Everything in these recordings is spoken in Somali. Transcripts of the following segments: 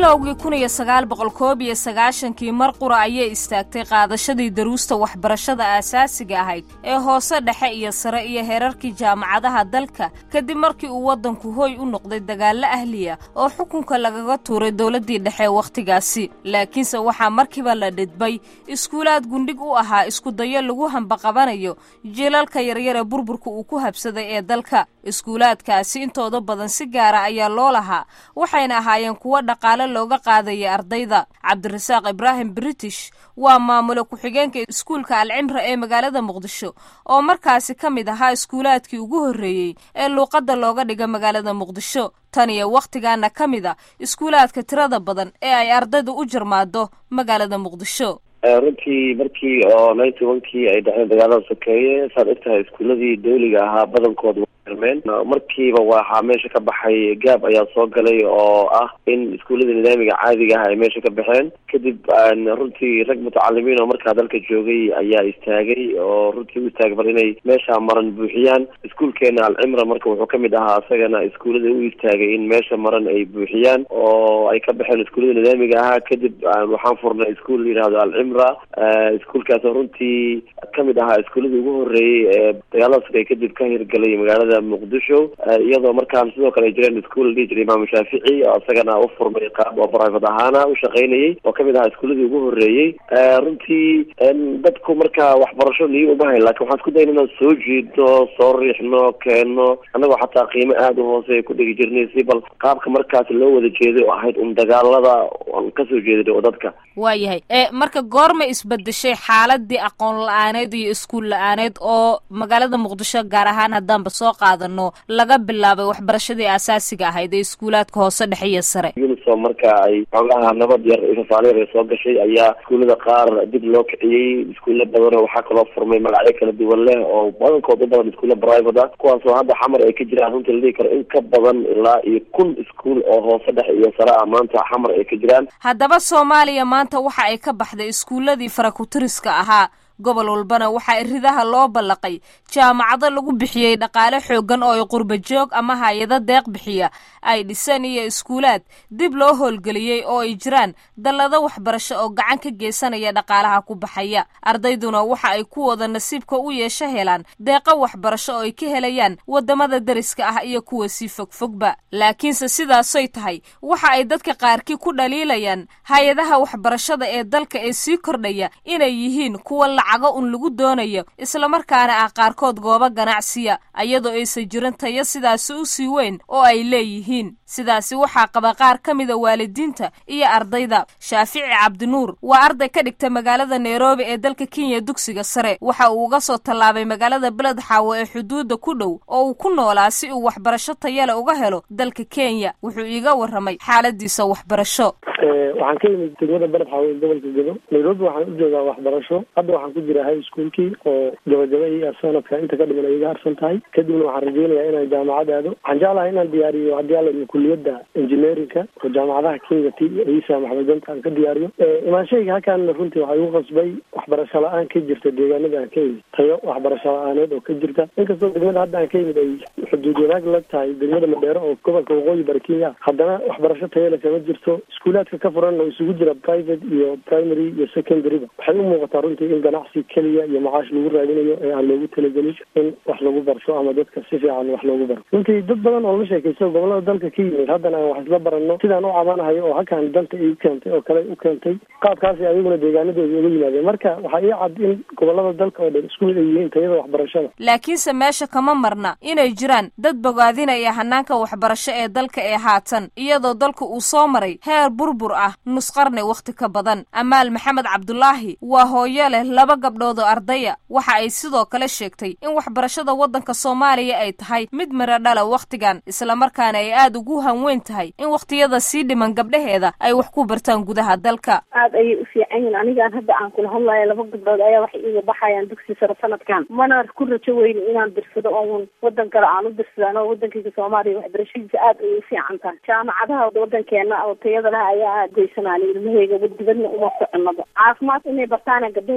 bilowgii kun iyo sagaal boqol koob iyo sagaashankii mar qura ayay istaagtay qaadashadii daruusta waxbarashada aasaasiga ahayd ee hoose dhexe iyo sare iyo heerarkii jaamacadaha dalka kadib markii uu waddanku hooy u noqday dagaallo ahliya oo xukunka lagaga tuuray dowladdii dhexe wakhtigaasi laakiinse waxaa markiiba la dhidbay iskuulaad gundhig u ahaa iskudayo lagu hambaqabanayo jiilalka yaryare burburka uu ku habsaday ee dalka iskuulaadkaasi intooda badan si gaara ayaa loo lahaa waxayna ahaayeen kuwo dhaqaale looga qaadaya ardayda cabdirasaaq ibraahim british waa maamule ku-xigeenka iskuulka alcimra ee magaalada muqdisho oo markaasi ka mid ahaa iskuulaadkii ugu horreeyey ee luuqadda looga dhiga magaalada muqdisho tan iyo wakhtigaana ka mid a iskuulaadka tirada badan ee ay ardaydu u jarmaado magaalada muqdisho runtii markii oo ninety onkii ay dhaceen dagaalada sokeeye saad ogtahay iskuuladii dawliga ahaa badankooda meen markiiba waxaa meesha ka baxay gaab ayaa soo galay oo ah in iskuullada nidaamiga caadiga ah ay meesha ka baxeen kadib runtii rag mutacalimiin oo markaa dalka joogay ayaa istaagay oo runtii u istaagay bal inay meesha maran buuxiyaan iskuulkeena alcimra marka wuxuu kamid ahaa isagana iskuullada u istaagay in meesha maran ay buuxiyaan oo ay ka baxeen iskuullada nidaamiga ahaa kadib waxaan furnay iskuul layihahdo alcimra iskuulkaas oo runtii kamid ahaa iskuulladii ugu horreeyey ee dagaalada sugay kadib ka hirgalay magaalada muqdisho iyadoo markaan sidoo kale ay jireen iskuol la dhihi jiray imaamu shaafici oo isagana u furmay qaab oo private ahaana u shaqaynayay oo kamid ahaa iskuuladii ugu horreeyey runtii dadku markaa waxbarasho niyo uma hayn lakin waxaan isku dayna inaan soo jiidno soo riixno keenno annagoo xataa qiimo aada u hoose ku dhigi jirnay si bal qaabka markaas loo wada jeeday oo ahayd un dagaalada aan kasoo jeeday oo dadka waayahay marka goorma isbedeshay xaaladii aqoon la-aaneed iyo iskuul la-aaneed oo magaalada muqdisho gaar ahaan haddaanba soo qaadano laga bilaabay waxbarashadii aasaasiga ahayd ee iskuulaadka hoose dhexe iyo sare unisom marka ay xoogaha nabad yar fafaaleer ay soo gashay ayaa iskuullada qaar dib loo kiciyey iskuulla badanoo waxaa kaloo furmay magacyo kala duwan leh oo badankood u badan iskuulla private ah kuwaasoo hadda xamar ay ka jiraan runtii la dhihi karo in ka badan ilaa iyo kun iskuul oo hoose dhexe iyo sare ah maanta xamar ay ka jiraan haddaba soomaaliya maanta waxa ay ka baxday iskuulladii farakutiriska ahaa gobol walbana waxaa ridaha loo ballaqay jaamacado lagu bixiyey dhaqaale xooggan oo ay qurba joog ama hay-ado deeq bixiya ay dhiseen iyo iskuulaad dib loo howlgeliyey oo ay jiraan dallado waxbarasho oo gacan ka geysanaya dhaqaalaha ku baxaya ardayduna waxa ay ku wada nasiibka u yeesho helaan deeqo waxbarasho oo ay ka helayaan waddamada deriska ah iyo kuwa sii fogfogba laakiinse sidaasoy tahay waxa ay dadka qaarkii ku dhaliilayaan hay-adaha waxbarashada ee dalka ee sii kordhaya inay yihiin kuwa lacago un lagu doonayo islamarkaana ah qaarkood goobo ganacsiya iyadoo aysan jirin tayo sidaasi u sii weyn oo ay leeyihiin sidaasi waxaa qaba qaar ka mida waalidiinta iyo ardayda shaafici cabdinuur waa arday ka dhigta magaalada nairobi ee dalka kenya dugsiga sare waxa uu uga soo tallaabay magaalada beled xaawo ee xuduudda ku dhow oo uu ku noolaa si uu waxbarasho tayale uga helo dalka kenya wuxuu iiga warramay xaaladiisa waxbarasho waxaan ka yimid degmada beled xaawo ee gobolka gedo nairobi waxaan u joogaa waxbarasho hadda waxaan ku jira high schoolkii oo gabagaba iyo sanadka inta ka dhiman ay iga harsan tahay kadibna waxaan rajeynayaa inaan jaamacad aado waxaan jeclahay inaan diyaariyo haddii alla kuliyadda engineerinka oo jaamacadaha kenya t isa maxmedanta aan ka diyaariyo imaanshayga halkaana runtii waxaa igu qasbay waxbarasho la-aan ka jirta deegaanada aan ka yimid tayo waxbarasho la-aaneed oo ka jirta inkastoo degmada hadda aan ka yimid ay xuduud wanaag la tahay degmada madheero oo gobolka waqooyi bari kenya haddana waxbarasho tayale kama jirto iskuulaadka ka furan oo isugu jira private iyo primary iyo secondaryba waxay u muuqataa runtii in ganacsi keliya iyo macaash lagu raadinayo ee aan loogu talagelin in wax lagu barto ama dadka si fiican wax loogu baro runtii dad badan oo la sheekaysto gobolada dalka ka yimid haddana aan wax isla baranno sidaan u cabanahayo oo halkaan dalka i keentay oo kale u keentay qaabkaasi ayaguna deegaanadooda uga yimaadeen marka waxaa ii cad in gobolada dalka oo dhan isku mid ay yihiin tayada waxbarashada laakiinse meesha kama marna inay jiraan dad bogaadinaya hanaanka waxbarasho ee dalka ee haatan iyadoo dalka uu soo maray heer burbur ah nusqarni wakhti ka badan amaal maxamed cabdulaahi waa hooyo leh laba gabdhood oo ardaya waxa ay sidoo kale sheegtay in waxbarashada waddanka soomaaliya ay tahay mid miro dhala wakhtigan islamarkaana ay aada ugu hanweyn tahay in wakhtiyada sii dhiman gabdhaheeda ay wax ku bartaan gudaha dalka aada ayay u fiican yihin anigaan hadda aan kula hadlayo laba gabdhood ayaa waxay iga baxayaan dugsi sare sanadkan mana ku rajo weyni inaan dirsado oon wadan kale aan u dirsadaan oo wadankayga soomaaliya waxbarashadiisa aada ayay u fiican tahay jaamacadaha wadankeena oo tayada leh ayaa aada geysanaan ilmahayga dibadna uma soconaba caafimaad inay bartaana gabdhahayga jecel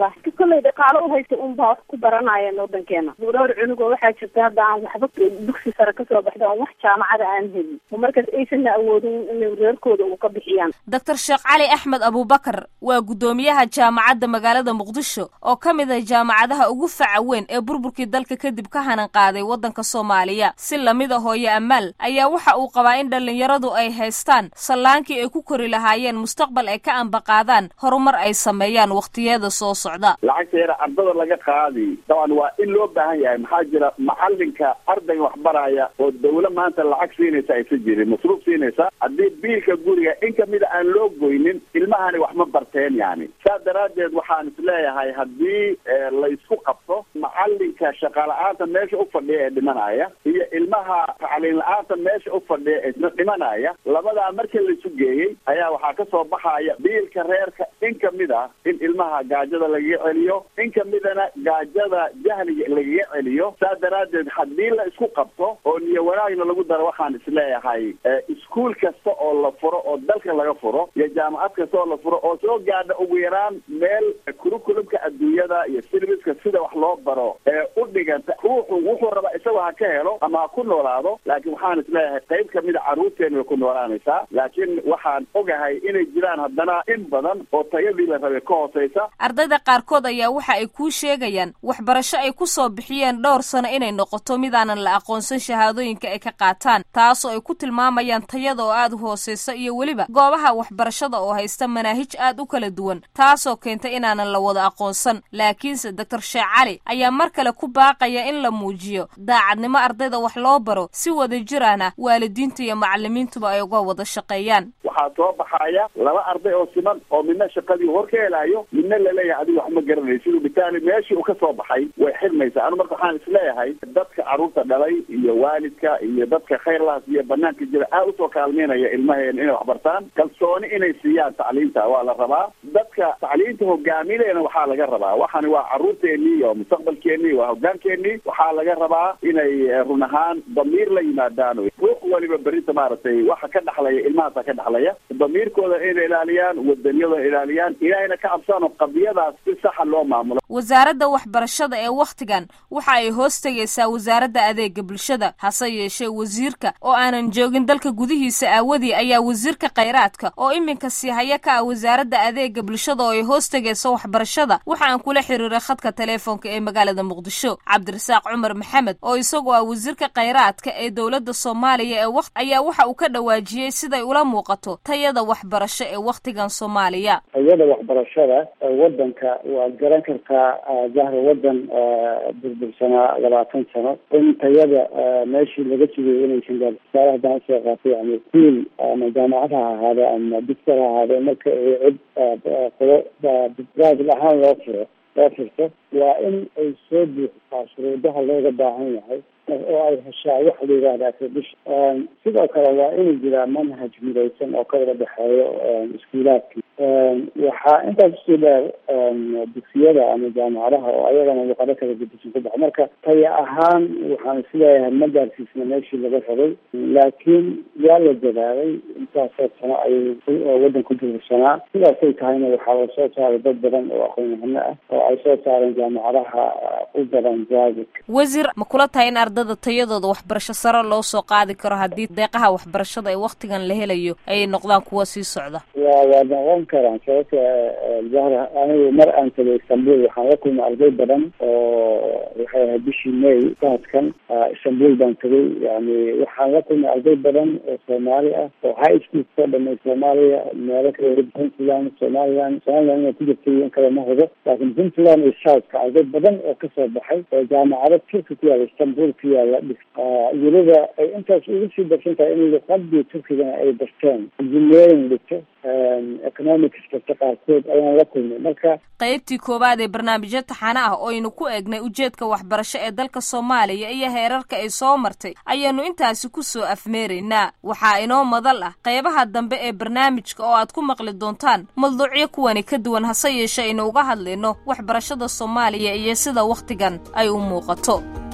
allah kolley dhaqaalo uhaysta un baa wax ku baranayeen wadankeena dhowr cunugoo waxaa jirta hadda aan waxba dugsi sare kasoo baxda oon wax jaamacada aan helin oo markaas aysanna awoodin inay reerkooda uu ka bixiyaan doctor sheekh cali axmed abubakar waa guddoomiyaha jaamacadda magaalada muqdisho oo ka mid ah jaamacadaha ugu faca weyn ee burburkii dalka kadib ka hanan qaaday waddanka soomaaliya si lamid a hooye amaal ayaa waxa uu qabaa in dhallinyaradu ay haystaan sallaankii ay ku kori lahaayeen mustaqbal ay ka ambaqaadaan horumar ay sameeyaan wakhtiyada soo socda lacagta yara ardada laga qaadi daban waa in loo baahan yahay maxaa jira macalinka ardayga waxbaraya oo dawla maanta lacag siinaysa aysa jirin masruuf siinaysa haddii biilka guriga in kamida aan loo goynin ilmahani wax ma barteen yani saas daraaddeed waxaan isleeyahay haddii laysku qabto macalinka shaqala-aanta meesha u fadhiya ee dhimanaya iyo ilmaha tacliin la-aanta meesha u fadhiya ee isna dhimanaya labadaa marka laisu geeyey ayaa waxaa kasoo baxaya biilka reerka in kamid ah in ilmaha gaajada lagaga celiyo in kamidana gaajada jahliga lagaga celiyo saas daraaddeed haddii la isku qabto oo niyo wanaagna lagu daro waxaan isleeyahay iskuol kasta oo la furo oo dalka laga furo iyo jaamacad kasta oo la furo oo soo gaadha ugu yaraan meel kurukulumka adduunyada iyo silbiska sida wax loo baro ee u dhiganta ruuxu wuxuu rabaa isagoo ha ka helo ama ha ku noolaado laakiin waxaan isleeyahay qayb kamida carruurteena way ku noolaanaysaa laakiin waxaan ogahay inay jiraan haddana in badan oo tayadii la rabay ka hooseysa ardayda qaarkood ayaa waxa ay kuu sheegayaan waxbarasho ay ku soo bixiyeen dhowr sano inay noqoto midaanan la aqoonsan shahaadooyinka ay ka qaataan taasoo ay ku tilmaamayaan tayada oo aad u hooseysa iyo weliba goobaha waxbarashada oo haysta manaahij aad u kala duwan taasoo keenta inaanan la wada aqoonsan laakiinse doctor sheekh cali ayaa mar kale ku baaqaya in la muujiyo daacadnimo ardayda wax loo baro si wada jirana waalidiinta iyo macalimiintuba ay uga wada shaqeeyaan waxaa soo baxaya laba arday oo siman oo midna shaqadii hor ka helayo midna laleeyahay adiga wax ma garanay siduu bitaali meeshii uu ka soo baxay way xirmaysaa anu marka waxaan isleeyahay dadka carruurta dhalay iyo waalidka iyo dadka khayrlaas iyo banaanka jira aad usoo kaalmeynaya ilmaheena inay waxbartaan kalsooni inay siiyaan tacliinta waa la rabaa dadka tacliinta hogaaminayna waxaa laga rabaa waxani waa carruurteenii iyo mustaqbalkeenii waa hogaankeenii waxaa laga rabaa inay run ahaan damiir la yimaadaan ruux waliba berita maaragtay waxa ka dhaxlaya ilmahaasa ka dhaxlaya damiirkooda inay ilaaliyaan wadaniyada ilaaliyaan ilaahayna ka cabsaan oo qadiyadaas si saxa loo maamulo wasaaradda waxbarashada ee wakhtigan waxa ay hoos tegaysaa wasaaradda adeega bulshada hase yeeshee wasiirka oo aanan joogin dalka gudihiisa aawadii ayaa wasiirka khayraadka oo iminka sii haya ka ah wasaaradda adeega bulshada oo ay hoos tegayso waxbarashada waxa aan kula xiriiray khadka teleefoonka ee magaalada muqdisho cabdirasaaq cumar maxamed oo isagoo ah wasiirka khayraadka ee dowladda soomaaliya ee waqt ayaa waxa uu ka dhawaajiyey siday ula muuqato tayada waxbarasho ee wakhtigan soomaaliya tayada waxbarashada wadanka waad garan kartaa jahra wadan burbursanaa labaatan sano in tayada meeshii laga sugayay inaysan gaar tusaale haddaan usoo qaatay yani kuul ama jaamacad ha ahaade ama dictor ha ahaade marka ay cid qolo private ahaan loo furo loo furto waa in ay soo buuxisaa shuruudaha looga baahan yahay oo ay heshaa waxa la yidhahda accredition sidoo kale waa inuu jiraa manhaj midaysan oo ka wada dhexeeyo iskuulaadkii waxaa intaas usii dheer dugsiyada ama jaamacadaha oo ayagana luqado kala gedisan ku baxa marka taya ahaan waxaan isleeyahay ma gaarsiisna meeshii laga rabay laakiin waa la dadaalay intaasoo sano ayay waddan ku burbursanaa sidaasay tahayna waxaa la soo saaray dad badan oo aqoon-yahano ah oo ay soo saareen jaamacadaha u badan private wasiir ma kula tahay in ardada tayadooda waxbarasho sare loo soo qaadi karo haddii deeqaha waxbarashada ee wakhtigan la helayo ayay noqdaan kuwa sii socda wa waa noqon karaan sababta jahra anigu mar aan tagay istanbul waxaan la kulmay arday badan oo waxay ahayd bishii may sanadkan istanbul baan tagay yani waxaan la kulmay arday badan oo soomaali ah oo high school soo dhamay soomaaliya meelo kale puntland somaliland somaliland inay ku jirtay in kale ma hubo laakiin puntland iyo southka arday badan oo kasoo baxay oo jaamacado turki ku yaala istanbul ku yaala dhis weliba ay intaas ugu sii darsan tahay in luqadii turkigana ay barteen engineering dhigto economics kasta qaarkood ayaan la kulmay marka qaybtii koowaad ee barnaamijyo taxane ah oo aynu ku eegnay ujeedka waxbarasho ee dalka soomaaliya iyo heerarka ay soo martay ayaanu intaasi ku soo afmeeraynaa waxaa inoo madal ah qaybaha dambe ee barnaamijka oo aad ku maqli doontaan mawduucyo kuwani ka duwan hase yeeshe aynu uga hadlayno waxbarashada soomaaliya iyo sida wakhtigan ay u muuqato